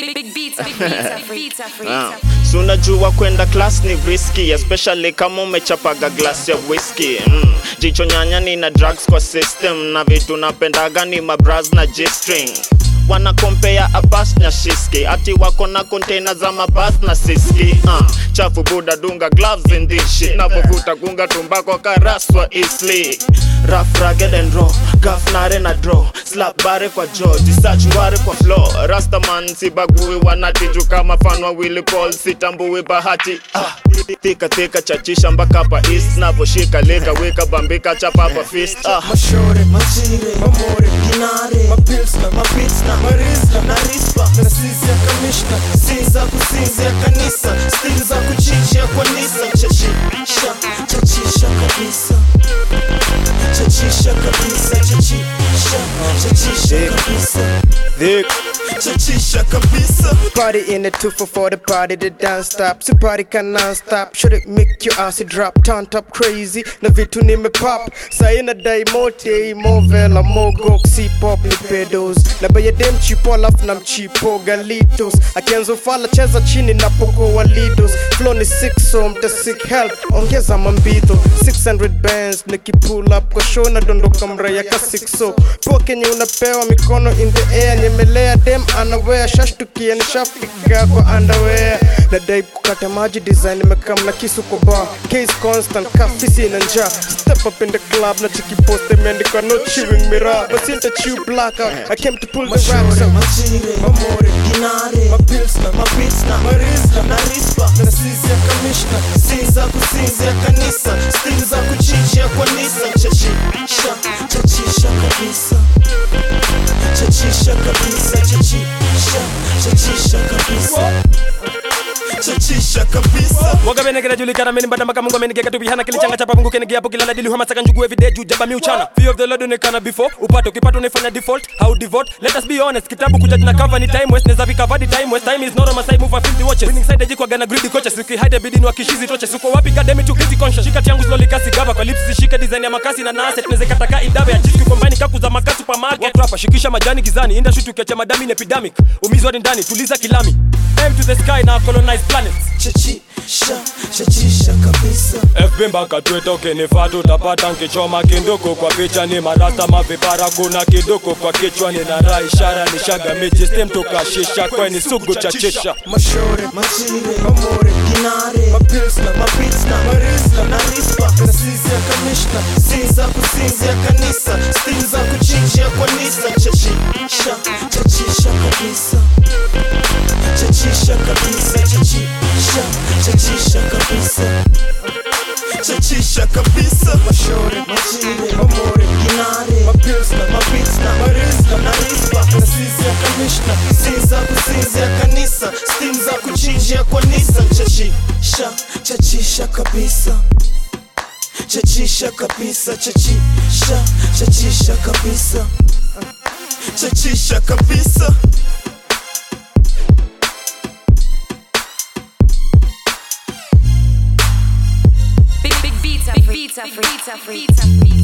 Big, big beats, big beats, beats, Ah, si unajua kwenda class ni risky especially kama umechapaga glass ya whisky mm. jicho nyanya ni na drugs kwa system na vitu napendaga ni mabras na g-string wana kompea abas na shiski ati wako na container za mabas na siski uh, chafu buda dunga gloves in this shit navovuta gunga tumbako karaswa isli Rough, rugged and raw gafnare na draw slap bare kwa jaw jisach ngware kwa flow rastaman sibagui wanatiju kama fan wa Willy Paul sitambui bahati ah. Thika thika chachisha mpaka pa east navoshika leka weka bambika chapapa fist ah. mashore machire mamore kinare mapilsna mapitsna marisna na rispa na sisi ya kamishna si za kusinzia kanisa stil za kuchinjia kwa nisa chachisha chachisha kabisa chachisha kabisa chachisha chachisha kabisa chachisha kabisa Party in the 244, the party the dance stop. So party can non stop. Should it make your ass drop? Turn up crazy. Na vitu nime pop. Saina dai mote, mo vela, mo goxi pop ni pedos. Na baya dem chipo alafu na mchipo galitos. Akianzo fala cheza chini na poko walidos. Flow ni sick so mta sick help. Ongeza mambito. 600 bands niki pull up kwa show na dondoka mraya ka 6 so. Poa kenye unapewa mikono in the air. Nyemelea dem anawea shashtukia nishafika kwa underwear nadai kukata maji design imekam na kisu kwa bar case constant kafisi na njaa step up in the club na chiki post imeandikwa no chewing mirror but sinta chew blackout I came to pull the raps mashore out machire mamore kinare mapilsna mapitsna marisna na rispa na sisi ya kamishna si za kusinzia kanisa stil za kuchinjia kwa nisa chachisha chachisha kabisa chachisha kabisa chachisha chachisha kabisa chachisha kabisa wagabene kinajulikana mimi mbada maka mungu amenigeka tu bihana kilichanga chapa mungu kenige hapo kilala dili hama saka njugu everyday juu jaba miuchana fear of the lord onekana before upato kipato unaifanya default how devote let us be honest kitabu kuja na cover ni time west neza vika vadi time west time is not on my side move for 50 watches winning side jikwa gana greedy coaches uki hide bidini wa kishizi toche suko wapi kademi tu busy conscious shika yangu slowly kasi gaba kwa lips zishike design ya makasi na nase tunaweza kataka idabe ya jiski combine kaku za makasi supermarket watu hapa shikisha majani gizani industry tukiacha madami ni epidemic umizwa ni ndani tuliza kilami aim to the sky na colonize planets chachisha chachisha kabisa FB mpaka Twitter ukinifaa tutapata nkichoma kinduku kwa picha ni marasta mavipara kuna kiduku kwa kichwa nina raha ishara ni shaga miji stem tukashisha kweni sugu chachisha mashore machire mamore kinare mapilsna mapitsna marisna na rispa na sisi ya kamishna si za kusinzia kanisa stil za kuchinjia kwa nisa chachisha chachisha kabisa chachisha kabisa chachisha chachisha kabisa chachisha kabisa mashore machire mamore kinare mapilsna mapitsna marisna na rispa na sisi ya kamishna si za kusinzia kanisa stim za kuchinjia kwa nisa chachisha chachisha kabisa chachisha kabisa chachisha chachisha kabisa chachisha kabisa big, big beats, big beats, beats, beats, beats.